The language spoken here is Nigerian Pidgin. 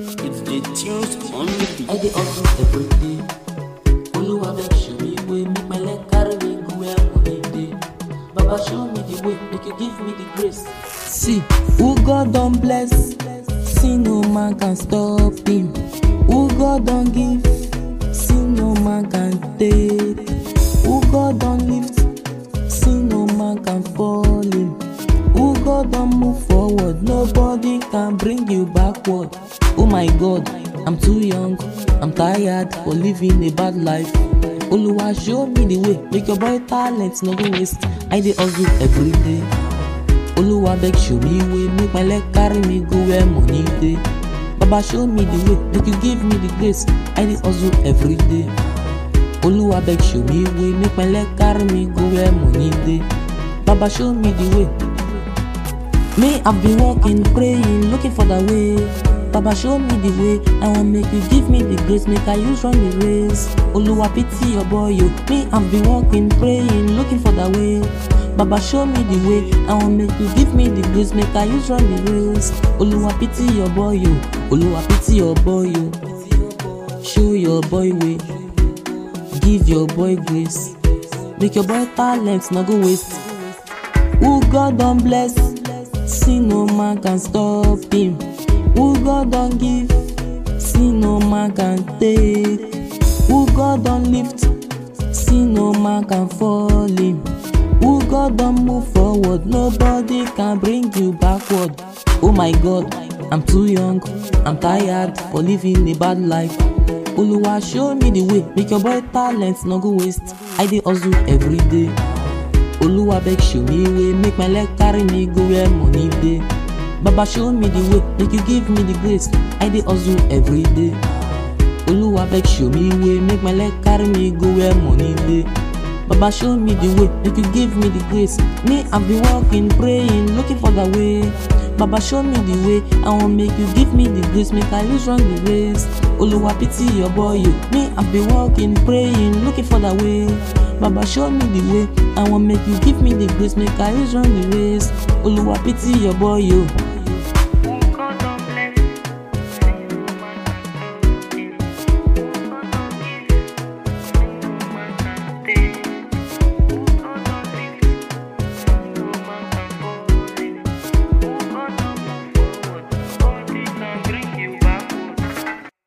It's the tunes on the beat. I dey hustle every day. Oluwa make show me way, make my leg carry me go where money dey. Baba show me the way, make you give me the grace. See, who God don bless, see no man can stop him. Who God don give, see no man can take. Who God don lift, see no man can fall him. Who God don move forward, nobody can bring you backward. Oh my God, I'm too young, I'm tired for living a bad life. Oluwa show me the way, make your boy talent no go waste. I dey hustle every day. Oluwa beg show me way, make my leg carry me go where money dey. Baba show me the way, make you give me the grace. I dey hustle every day. Oluwa beg show me way, make my leg carry me go where money dey. Baba show me the way. Me, I've been walking, praying, looking for the way. Baba show me the way. I want make you give me the grace, make I use run the race. Oluwa pity your boy, yo. Me, I've been walking, praying, looking for the way. Baba show me the way. I want make you give me the grace, make I use run the race. Oluwa pity your boy, yo. Oluwa pity your boy, yo. Show your boy way. Give your boy grace. Make your boy talent no go waste. Who God don bless, see no man can stop him. Who God don give, see no man can take. Who God don lift, see no man can fall him. Who God don move forward, nobody can bring you backward. Oh my God, I'm too young, I'm tired for living a bad life. Oluwa show me the way, make your boy talent no go waste. I dey hustle every day. Oluwa beg show me way, make my leg carry me go where money dey. Baba show me the way, make you give me the grace. I dey hustle every day. Oluwa beg show me way, make my leg carry me go where money dey. Baba show me the way, make you give me the grace. Me, I've been walking, praying, looking for the way. Baba show me the way, I want make you give me the grace, make I use run the race. Oluwa pity your boy, you. Me, I've been walking, praying, looking for the way. Baba show me the way, I want make you give me the grace, make I use run the race. Oluwa pity your boy, you.